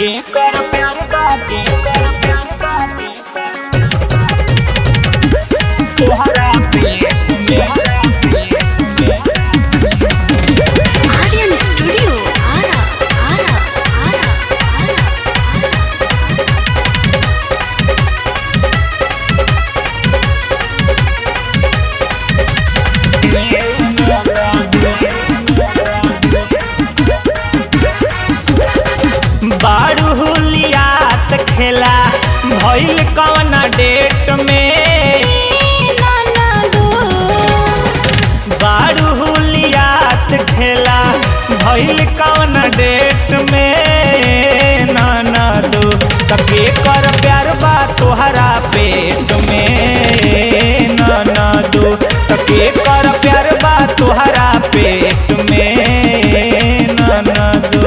के कर प्यार बाके कर प्यार बाके तोहरा पे तोहरा पे Aryan Studio. Ara, Ara, Ara, Ara, Ara. बारू हुलियात खेला भइल कौन डेट में बारू हुलियात खेला भइल कौन डेट में नाना दो तके कर प्यार बा तोहरा पेट में नाना दो तके कर प्यार बा तोहरा पेट में नाना दो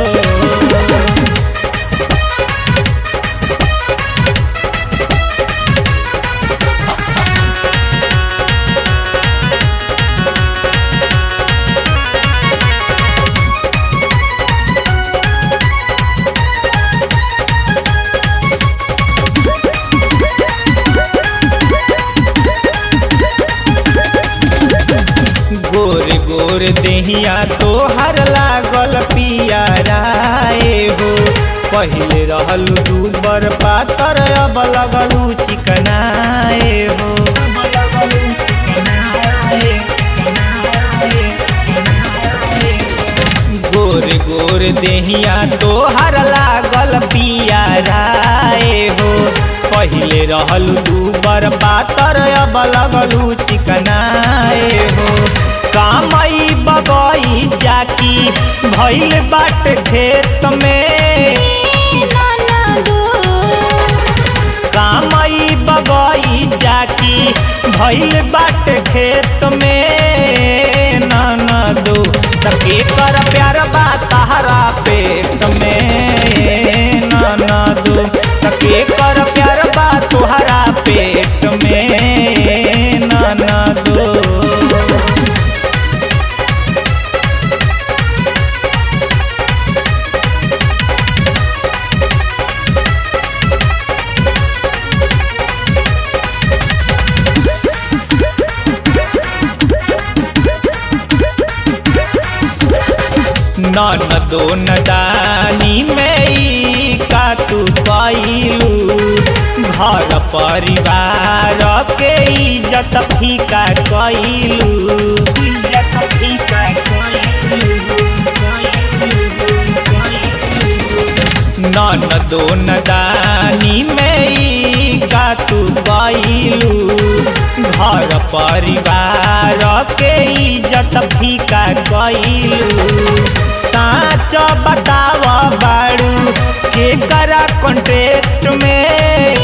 गोर गोर देहिया तोहर लागल पियाराए हो पहिले रहल दूबर पातर अब लगलू चिकनाए हो गोर गोर देहिया तोहर लागल पियाराए हो पहिले रहल दूबर पातर अब लगलू चिकनाए हो कामई बगई जाकी भइल बाट खेत में कामई बगई जाकी भइल बाट खेत में नाना दो तके कर प्यार बा तहरा पेट में नाना दो तके कर प्यार बा तोहरा पेट में नाना दो नन दो नदानी में ई का तू कैलू घर परिवार के इज्जत फीका कैलू इज्जत फीका नन दो नदानी में ई का तू कैलू घर परिवार के इज्जत फीका कैलू साच बताव बाड़ू के करा कॉन्ट्रेक्ट में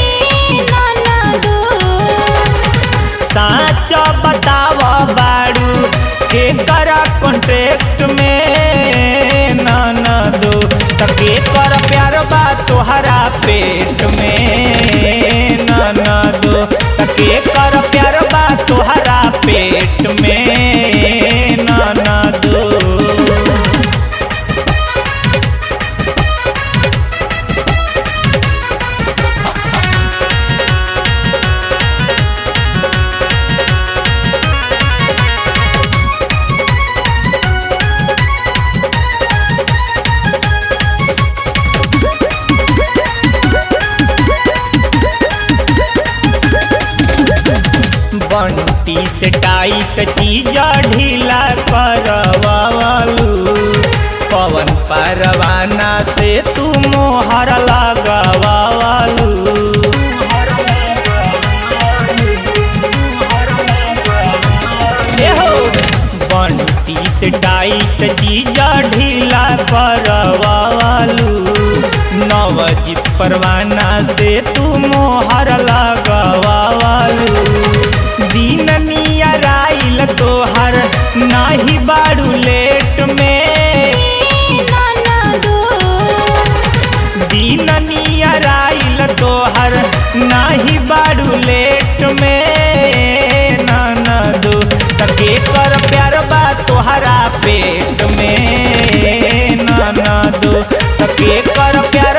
साच बताव बाड़ू के करा कॉन्ट्रेक्ट में नाना दो तके कर प्यार बा तोहरा पेट में नाना दो तके कर प्यार बा तोहरा पेट में नाना दो बंटी से टाइट चीज ढीला करवालू पवन परवाना से तू मोहर लगवालू बंटी से टाइट चीज ढीला करवालू नवजीत परवाना से तू मोहर लगवालू दिन नियराइल तोहर नाही बाड़ू लेट में दिन नियराइल तोहर नाही बाड़ू लेट में नाना दो तके कर प्यार बा तोहरा पेट में नाना दो तके कर प्यार